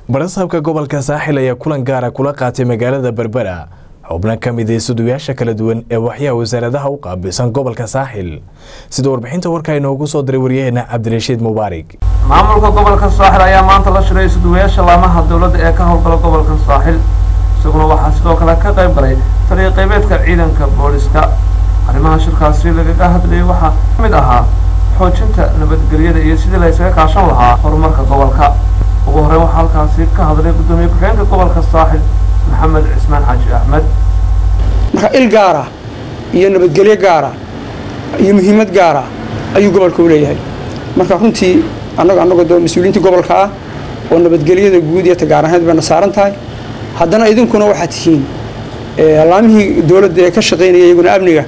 barasaabka gobolka saaxil ayaa kulan gaara kula qaatay magaalada berbera xubno ka mid ah suduyaasha kala duwan ee waxyaha wasaaradaha u qaabilsan gobolka saaxil sida warbixinta warka inoogu soo diray waryaheena cabdirashiid mubaarig maamulka gobolka saaxil ayaa maanta la shiray suduwayaasha laamaha dowladda ee ka howlgala gobolka saaxil isaguna waxaa sidoo kale ka qayb galay taliya qaybeedka ciidanka booliska arrimaha shirkaasi lagaga hadlayay waxaa ka mid ahaa xoojinta nabadgelyada iyo sidii la ysaga kaashan lahaa horumarka gobolka ugu horreyn waxaa halkaasi ka hadlay guddoomiye ku-xigeenka gobolka saaxil maxamed cismaan xaaji axmed marka il gaara iyo nabadgelyo gaara iyo muhiimad gaara ayuu gobolka u leeyahay marka runtii annaga annagoo doo mas-uuliyiinta gobolka ah oo nabadgelyada guud iyo tagaaraneed bayna saaran tahay haddana idinkuna waxaad tihiin laamihii dowladda ee ka shaqaynaya iyaguna amniga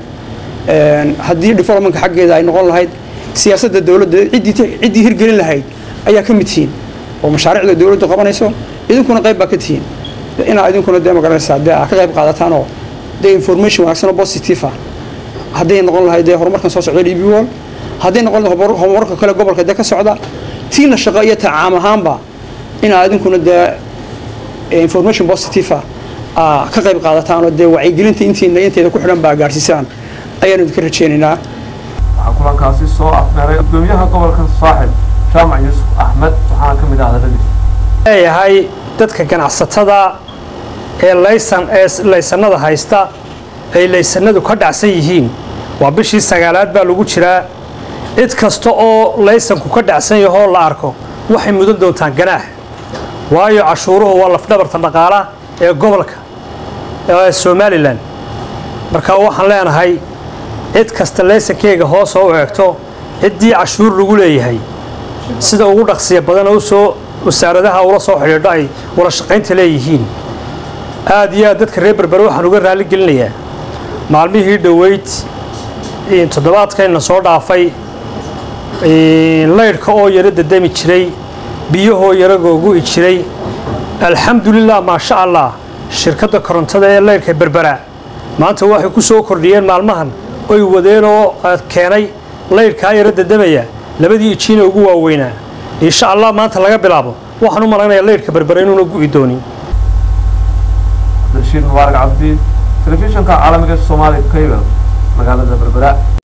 haddii developmentka xaggeeda ay noqon lahayd siyaasadda dowladda ciddii hirgelin lahayd ayaa ka mid tihiin oo mashaariicda dowladdu qabanayso idinkuna qayb baa ka tihiin inaa idinkuna dee magaranaysaa dee aa ka qayb qaadataan oo dee information wanaagsan oo positive ah hadday noqon lahayd dee horumarkan soo socda d b wall hadday noqon lahayd horumarka kale gobolka dee ka socda tiina shaqo iyo tacaam ahaanba inaa idinkuna dee information positive ah aa ka qayb qaadataan oo dee wacyigelinta intiina inteeda ku xidhan baa gaadhsiisaan ayaanu idinka rajaynaynaa waxaa kulankaasi soo afmeeray gudoomiyaha gobolka saaxil jaamac yuusuf axmed waxaana ka mid ah hadaladiis leeyahay dadka ganacsatada ee laysan ee laysanada haysta ay laysanadu ka dhacsan yihiin waa bishii sagaalaad baa lagu jiraa cid kasta oo laysanku ka dhacsan yahoo la arko waxay mudan doontaan ganaax waayo cashuuruhu waa lafdhabarta dhaqaala ee gobolka ee somalilan marka waxaan leenahay cid kasta laysankeyga hoos oo u eegto ciddii cashuur lagu leeyahay sida ugu dhaqsiya badan oo usoo wasaaradaha ula soo xidhiidho ay wada shaqaynta leeyihiin aad iyo aad dadka reer berbere waxaan uga raali gelinayaa maalmihii dhoweyd toddobaadkayna soo dhaafay laydhka oo yaro dadami jiray biyahoo yaro googu'i jiray alxamdulilah maasha allah shirkadda korontada ee laydhka berbera maanta waxay ku soo kordhiyeen maalmahan oy wadeen oo keenay laydhkaa yaro dadamaya labadii ijiina ugu waaweynaa insha allah maanta laga bilaabo waxaan u malaynayaa laydhka berbere inuuna gu'i doonin cabdirashiid mubaarak cabdi telefishinka caalamiga soomaali cable magaalada berbera